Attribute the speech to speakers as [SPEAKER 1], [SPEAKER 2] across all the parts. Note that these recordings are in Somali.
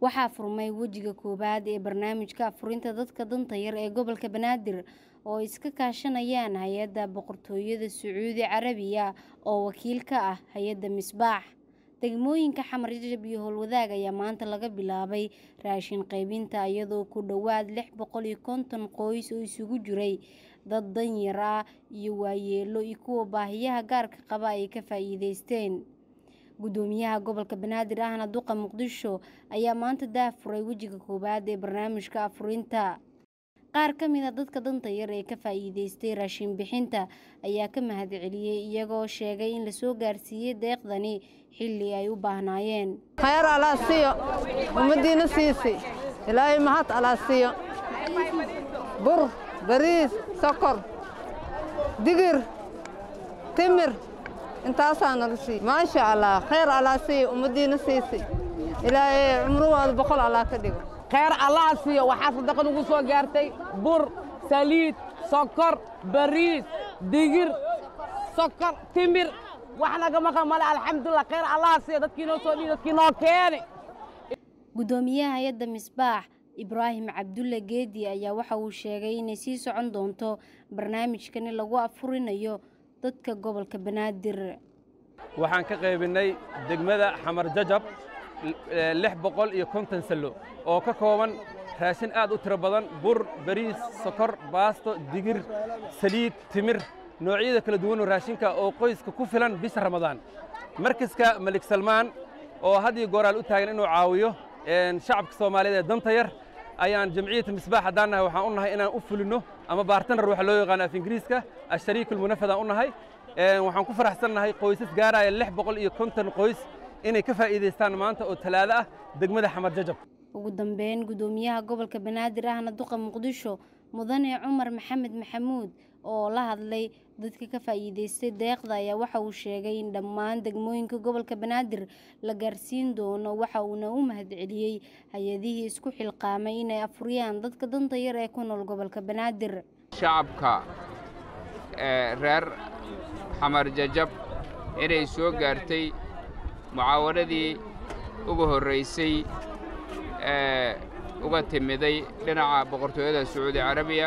[SPEAKER 1] waxaa furmay wejiga koowaad ee barnaamijka afurinta dadka danta yar ee gobolka banaadir oo iska kaashanayaan hay-adda boqortooyada sacuudi carabiya oo wakiil ka ah hay-adda misbaax degmooyinka xamar jajab iyo howlwadaag ayaa maanta laga bilaabay raashin qaybinta iyadoo ku dhowaad lix boqol iyo konton qoys oo isugu jiray dad danyar ah iyo waayeelo iyo kuwa baahiyaha gaarka qaba ay ka faa'iideysteen gudoomiyaha gobolka banaadir ahna duqa muqdisho ayaa maanta daafuray wejiga koowaad ee barnaamijka afurinta qaar ka mid a dadka danta yar ee ka faa'iideystay raashin bixinta ayaa ka mahadceliyey iyagoo sheegay in lasoo gaarsiiyey deeqdani xilli ay u baahnaayeen
[SPEAKER 2] khayr alaa siiyo ummaddiina siisi ilaahay mahad alaa siiyo bur bariis sokor digir timir intaasaa nala siiy maasha allah khayr alaa siiyo ummaddiina siisi ilaahay cumrahooda boqol allah ka dhigo
[SPEAKER 3] khayr allaha siiyo waxaa sadaqa nugu soo gaartay bur saliid sokor bariis digir sokor timir wax naga maqan male alxamdulilah khayr allaha siiyo dadkii noo soo dhiiy dadkii noo keeni
[SPEAKER 1] gudoomiyaha hay-adda misbaax ibraahim cabdulle geedi ayaa waxa uu sheegay inay sii socon doonto barnaamijkani lagu afurinayo dadka gobolka banaadir
[SPEAKER 4] waxaan ka qaybinnay degmada xamar jajab lix boqol iyo konton sallo oo ka kooban raashin aad u tiro badan bur bariis sokor baasto digir saliid timir noocyada kala duwanoo raashinka oo qoyska ku filan bisha ramadaan markaska malik salmaan oo had iyo gooraal u taagan inuu caawiyo shacabka soomaaliyeed ee danta yar ayaan jamciyata misbaax haddaan nahay waxaan u nahay inaan u fulinno ama baartanar waxa loo yaqaano af ingiriiska ashariikulmunafadaan u nahay waxaan ku faraxsannahay qoysas gaaraya lix boqol iyo konton qoys inay ka faa'iidaystaan maanta oo talaado ah degmada xamar jajab
[SPEAKER 1] ugu dambeyn gudoomiyaha gobolka banaadir ahna duqa muqdisho mudane cumar maxamed maxamuud oo la hadlay dadka ka faa'iidaystay deeqda ayaa waxa uu sheegay in dhammaan degmooyinka gobolka banaadir la gaarsiin doono waxa uuna u mahadceliyey hay-adihii isku xilqaamay inay afuriyaan dadka danta yar ee ku nool gobolka banaadir
[SPEAKER 5] shacabka reer xamar jajab inay soo gaartay mucaawanadii ugu horraysay ee uga timiday dhinaca boqortooyada sacuudi carabiya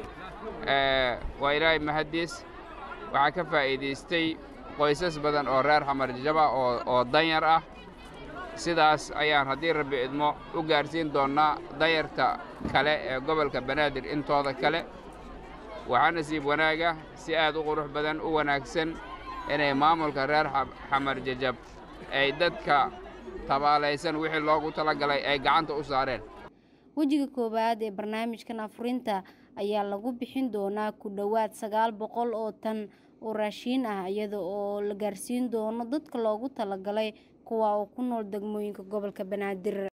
[SPEAKER 5] waa ilaahay mahaddiis waxaa ka faa'iidaystay qoysas badan oo reer xamar jajaba oo danyar ah sidaas ayaan haddii rabbi idmo u gaarsiin doonnaa danyarta kale ee gobolka banaadir intooda kale waxaa nasiib wanaaga si aad u qurux badan u wanaagsan inay maamulka reer xamar jajab ay dadka tabaalaysan wixii loogu talagalay ay gacanta u saareen
[SPEAKER 1] wejiga koowaad ee barnaamijkan afurinta ayaa lagu bixin doonaa ku dhowaad sagaal boqol oo tan oo raashiin ah iyada oo la gaarsiin doono dadka loogu talagalay kuwa oo ku nool degmooyinka gobolka banaadir